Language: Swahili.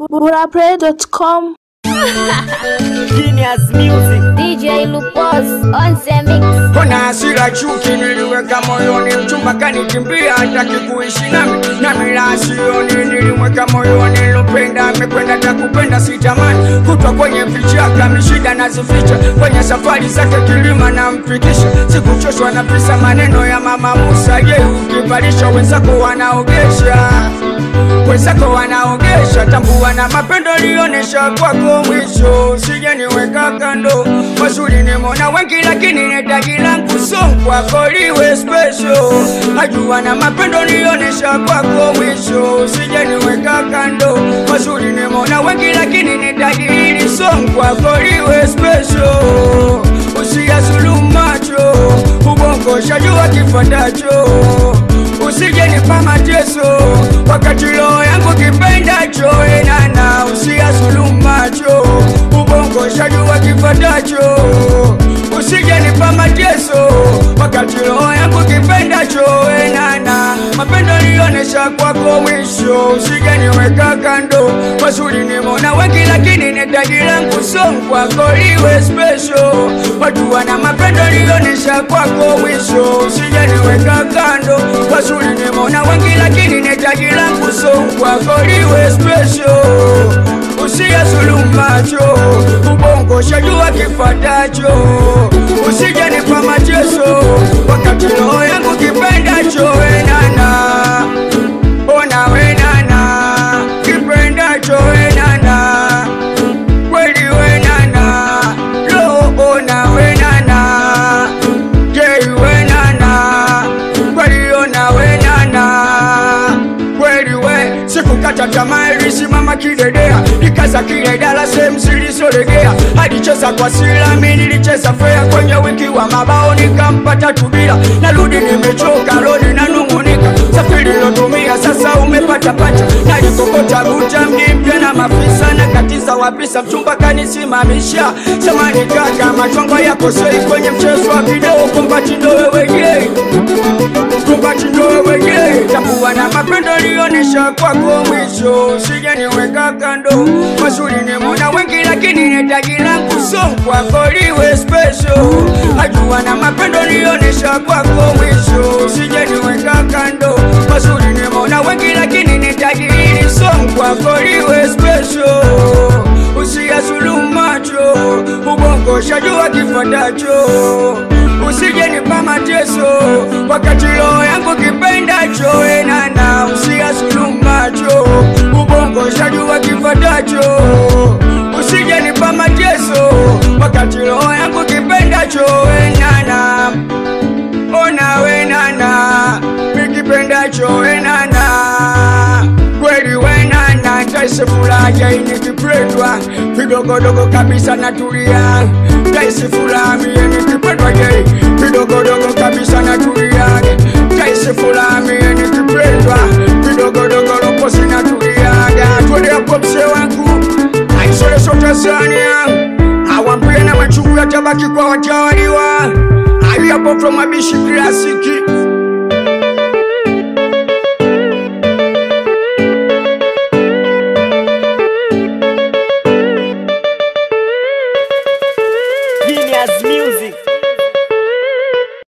burapray.com Genius Music. DJ Lupos on the mix. Kuna hasira chuki niliweka moyoni, mchumba kanikimbia, hataki kuishi nami, nami la sioni, nilimweka moyoni, lupenda amekwenda, takupenda sitamani, kutwa kwenye vichaka, mishida nazificha, kwenye safari zake kilima na mpikisha, sikuchoshwa na pisa maneno ya mama Musa, je, ukivalisha wenzako wanaogesha wenzako wanaogesha, tambua na mapendo lionesha kwako mwisho, usije niweka kando. Mazuri nimeona wengi, lakini netaji langu song kwako liwe special. Najua na mapendo lionesha kwako mwisho, usije niweka kando. Mazuri nimeona wengi, lakini netaji hili song kwako liwe special. Usiyazulumu macho, ubongo shajua kifuatacho usije nipa mateso wakati roho yangu kipendacho enana usiyazulumu macho ubongo shajua kifatacho usije nipa mateso wakati roho yangu kipendacho enana mapendo lionesha kwako mwisho usije niweka kando mazuri nimona wengi lakini netaji langu song kwako liwe special watu wana mapendo lionesha kwako mwisho usije niweka kando wazuri nimona wengi lakini netaji langu song kwako liwe special usiyazulumu macho ubongo shajua kifatacho usije nipa mateso wakati roho yangu kipendacho enana ona wenana kipendacho wenana kweli wenana roho ona wenana jei wenana kweli ona wenana kweli we sikukata tamaa ilisimama kidedea ikaza kile dala sehemu zilizolegea alicheza kwa silami nilicheza fea kwenye wiki wa mabao nikampata tubila narudi nimechoka lodi nanung'unika safiri lotumia sasa umepata pacha nalikokota buta mji mpya na mafisa na katiza wapisa mchumba kanisimamisha samani kaka machongo yako sei kwenye mchezo wa video kumbatindo wewe yei kumbatindo wewe yei tambua na mapendo lionesha kwako mwisho usije niweka kando mazuri nimona wengi lakini netaji langu song kwako liwe special ajua na mapendo lionesha kwako mwisho usije niweka kando mazuri nimona wengi lakini netaji hili song kwako liwe special usiyazulumu macho ubongo shajua kifatacho usije nipa mateso wakati roho yangu kipendacho enana usiyazulumu macho ubongo shajua kifatacho usije nipa mateso wakati roho yangu kipendacho enana ona wenana mikipendacho wenana kweli wenana taisi furaha inikipendwa vidogodogo kabisa natulia taisi furaha mie nikipendwa je vidogodogo kabisa natulia taisi furaha mie nikipendwa vidogodogo loposi natuliaga twende hapo mse wangu aisoleso tanzania awampie na machungu yatabaki kwa watawaliwa aliyapo from abishi klasiki